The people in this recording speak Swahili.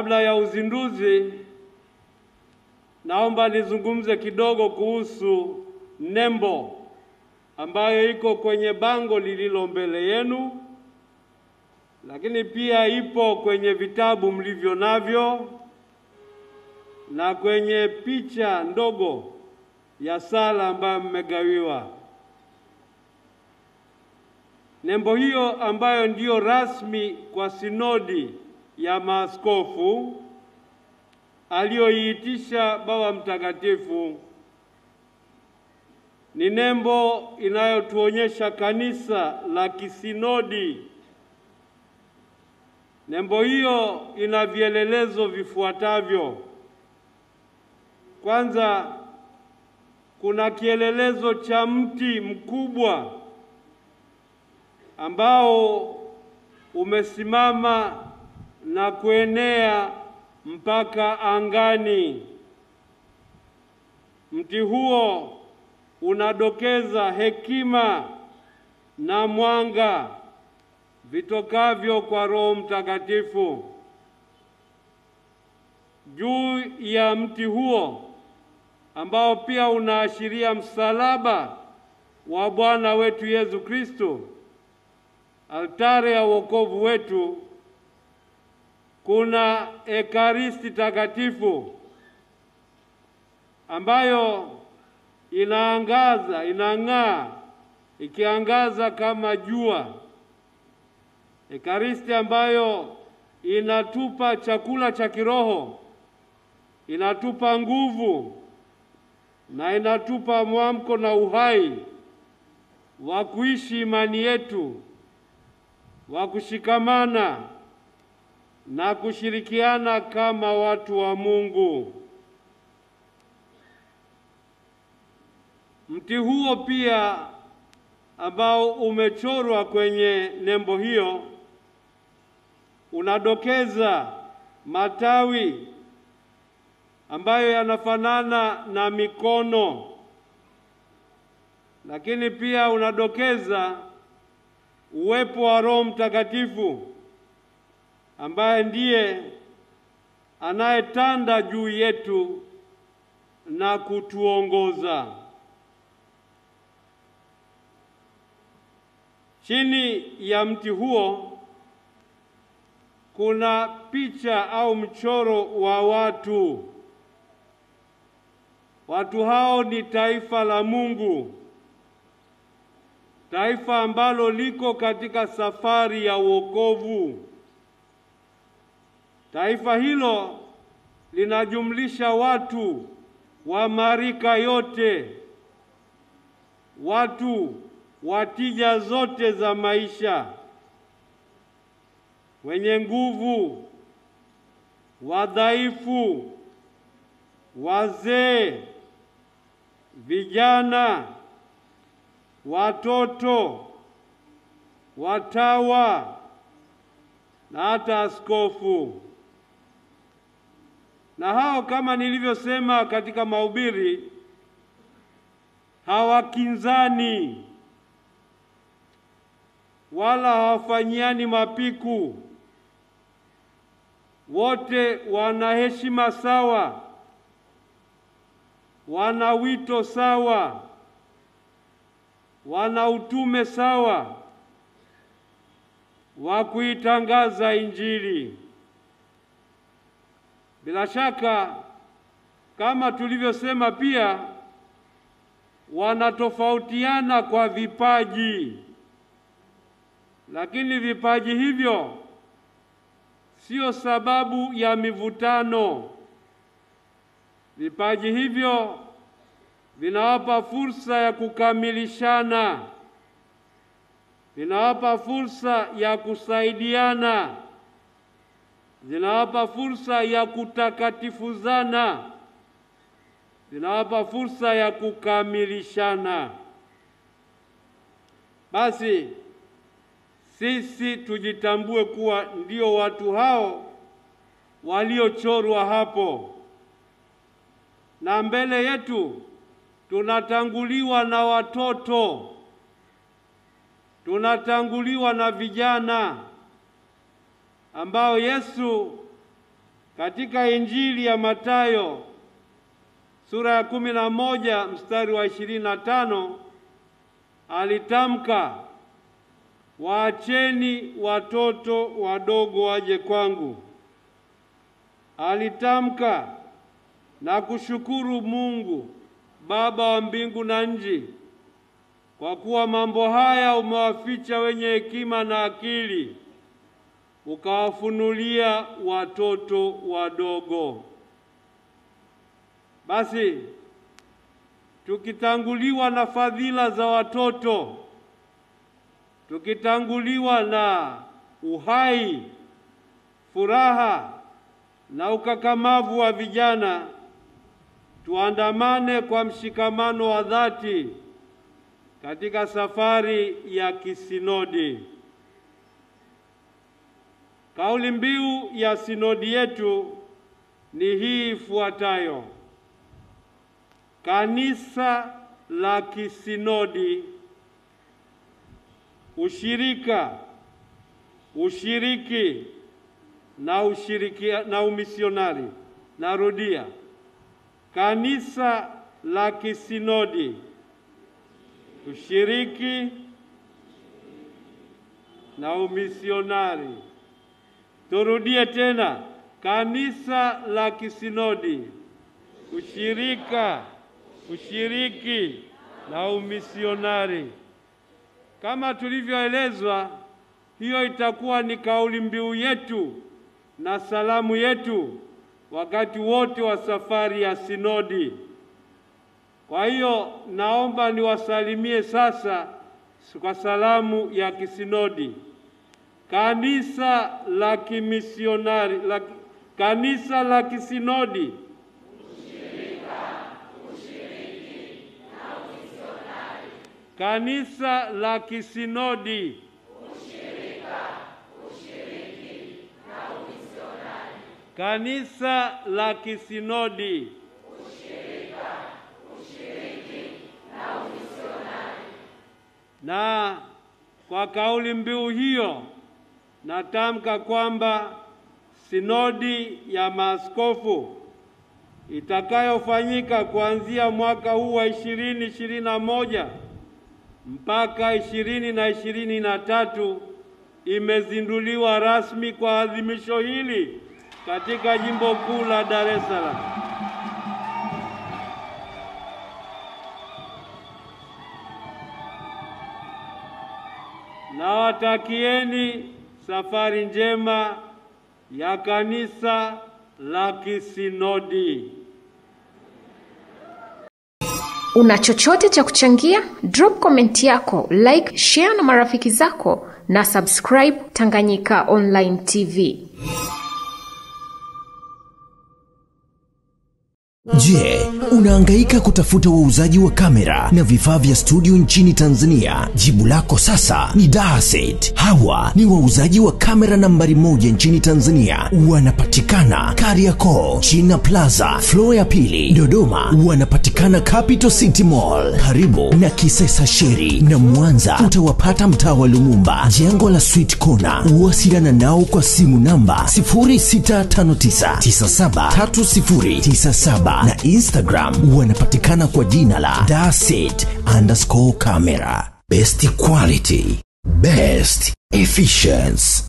Kabla ya uzinduzi, naomba nizungumze kidogo kuhusu nembo ambayo iko kwenye bango lililo mbele yenu, lakini pia ipo kwenye vitabu mlivyo navyo na kwenye picha ndogo ya sala ambayo mmegawiwa. Nembo hiyo ambayo ndiyo rasmi kwa sinodi ya maaskofu aliyoiitisha Baba Mtakatifu ni nembo inayotuonyesha kanisa la kisinodi. Nembo hiyo ina vielelezo vifuatavyo. Kwanza, kuna kielelezo cha mti mkubwa ambao umesimama na kuenea mpaka angani. Mti huo unadokeza hekima na mwanga vitokavyo kwa Roho Mtakatifu. Juu ya mti huo ambao pia unaashiria msalaba wa Bwana wetu Yesu Kristo, altare ya wokovu wetu, kuna ekaristi takatifu ambayo inaangaza, inang'aa, ikiangaza kama jua. Ekaristi ambayo inatupa chakula cha kiroho, inatupa nguvu na inatupa mwamko na uhai wa kuishi imani yetu, wa kushikamana na kushirikiana kama watu wa Mungu. Mti huo pia ambao umechorwa kwenye nembo hiyo unadokeza matawi ambayo yanafanana na mikono, lakini pia unadokeza uwepo wa Roho Mtakatifu ambaye ndiye anayetanda juu yetu na kutuongoza. Chini ya mti huo kuna picha au mchoro wa watu. Watu hao ni taifa la Mungu, taifa ambalo liko katika safari ya wokovu. Taifa hilo linajumlisha watu wa marika yote, watu wa tija zote za maisha, wenye nguvu, wadhaifu, wazee, vijana, watoto, watawa na hata askofu. Na hao kama nilivyosema katika mahubiri, hawakinzani wala hawafanyiani mapiku. Wote wana heshima sawa, wana wito sawa, wana utume sawa wa kuitangaza Injili. Bila shaka, kama tulivyosema, pia wanatofautiana kwa vipaji, lakini vipaji hivyo sio sababu ya mivutano. Vipaji hivyo vinawapa fursa ya kukamilishana, vinawapa fursa ya kusaidiana, zinawapa fursa ya kutakatifuzana, zinawapa fursa ya kukamilishana. Basi sisi tujitambue kuwa ndio watu hao waliochorwa hapo, na mbele yetu tunatanguliwa na watoto, tunatanguliwa na vijana ambao Yesu katika Injili ya Mathayo sura ya kumi na moja mstari wa ishirini na tano alitamka, waacheni watoto wadogo waje kwangu. Alitamka na kushukuru Mungu Baba wa mbingu na nchi, kwa kuwa mambo haya umewaficha wenye hekima na akili, ukawafunulia watoto wadogo. Basi tukitanguliwa na fadhila za watoto, tukitanguliwa na uhai, furaha na ukakamavu wa vijana, tuandamane kwa mshikamano wa dhati katika safari ya kisinodi. Kauli mbiu ya sinodi yetu ni hii ifuatayo: Kanisa la kisinodi, ushirika, ushiriki na ushiriki na umisionari. Narudia, kanisa la kisinodi, ushiriki na umisionari. Turudie tena, kanisa la kisinodi, ushirika, ushiriki na umisionari. Kama tulivyoelezwa, hiyo itakuwa ni kauli mbiu yetu na salamu yetu wakati wote wa safari ya sinodi. Kwa hiyo naomba niwasalimie sasa kwa salamu ya kisinodi. Kanisa la kimisionari la, kanisa la kisinodi kanisa la kisinodi kanisa la kisinodi na kwa kauli mbiu hiyo natamka kwamba sinodi ya maaskofu itakayofanyika kuanzia mwaka huu wa ishirini ishirini na moja mpaka ishirini na ishirini na tatu imezinduliwa rasmi kwa adhimisho hili katika jimbo kuu la Dar es Salaam. Nawatakieni safari njema ya kanisa la kisinodi. Una chochote cha kuchangia? Drop comment yako, like, share na marafiki zako na subscribe Tanganyika Online TV. Je, unahangaika kutafuta wauzaji wa kamera na vifaa vya studio nchini Tanzania? Jibu lako sasa ni Dahaset. Hawa ni wauzaji wa kamera nambari moja nchini Tanzania. Wanapatikana Kariakoo, China Plaza, floor ya pili, Dodoma. Wanapatikana Capital City Mall karibu na Kisesa Sheri, na Mwanza utawapata mtaa wa Lumumba, jengo la Sweet Corner. Wasiliana nao kwa simu namba 0659973097 na Instagram wanapatikana kwa jina la Daset underscore camera. Best quality, best efficiency.